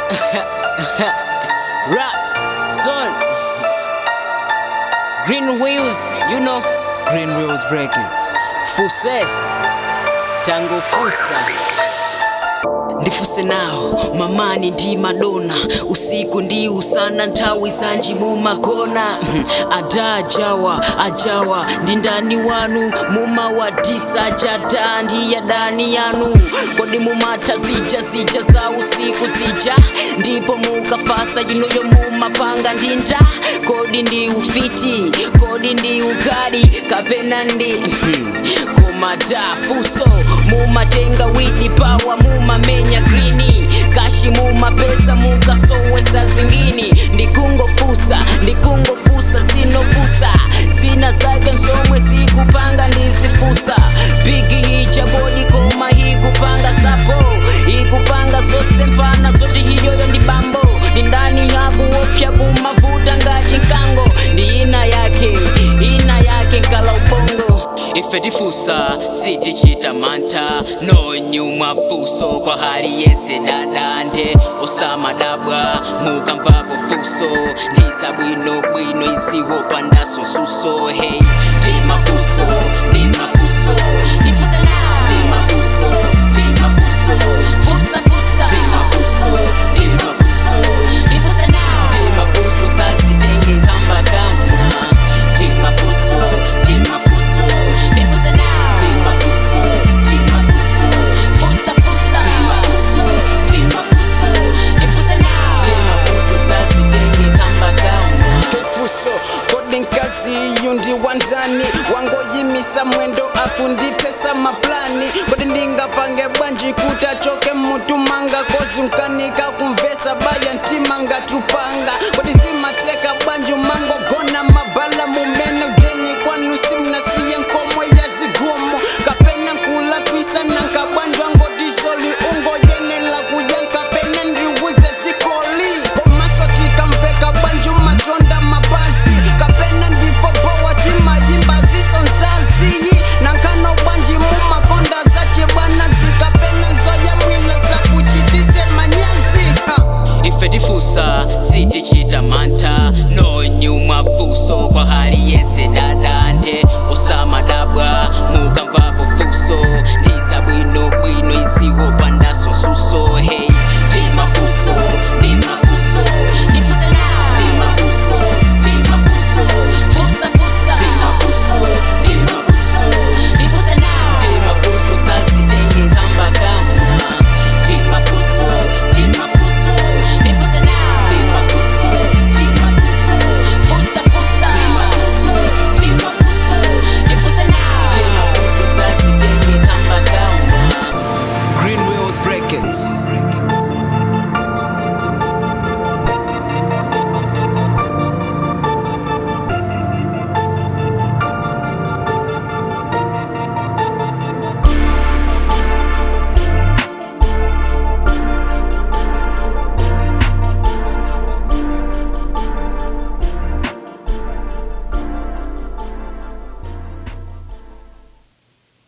Rap, son. Green wheels, you know. Green Wheels Records. Fuse, tango fusa. ndifuse nawo mamani ndi madona usiku ndi usana nthawi zanji mumagona ada ajawa ajawa ndi ndani wanu mumawadisa jada ndi yadani yanu kodi mumata zija zija za usiku zija ndipo mukafasa yunoyo mumapanga ndinda kodi ndi ufiti kodi ndi ukali kapena ndi komadafuso mumatenga widi pawa mumamenya grini kashi mumapesa mukasowesa zingini ndikungofusa ndikungofusa sinopusa zina zake nzomwe zikupanga ndizifusa bigi hija kodi koma hikupanga sapo ikupanga zose mpana zoti hiyoyo ndi bambo ndi ndani yakuopya kumavuta ngati nkango ndi ina yake ina yake nkala ubongo ife tifusa sitichita mantha nonyumwa fuso kwa hali yese dadande osamadabwa mukamvapo fuso ndizabwinobwino iziwopandaso suso hey timafuso timafuso tifusa now timafuso timafuso fusa fusa timafuso timafuso tifusa now timafuso sasitenge kamba kamba timafuso timafuso tifusa now timafuso timafuso fusa fusa timafuso timafuso tifusa now timafuso sasitenge kamba kamba Fuso kodi nkazi iyu ndi wandani wangoyimisa mwendo akundithesa maplani kodi ndingapange bwanji kuti achoke mutu manga kozi unkanika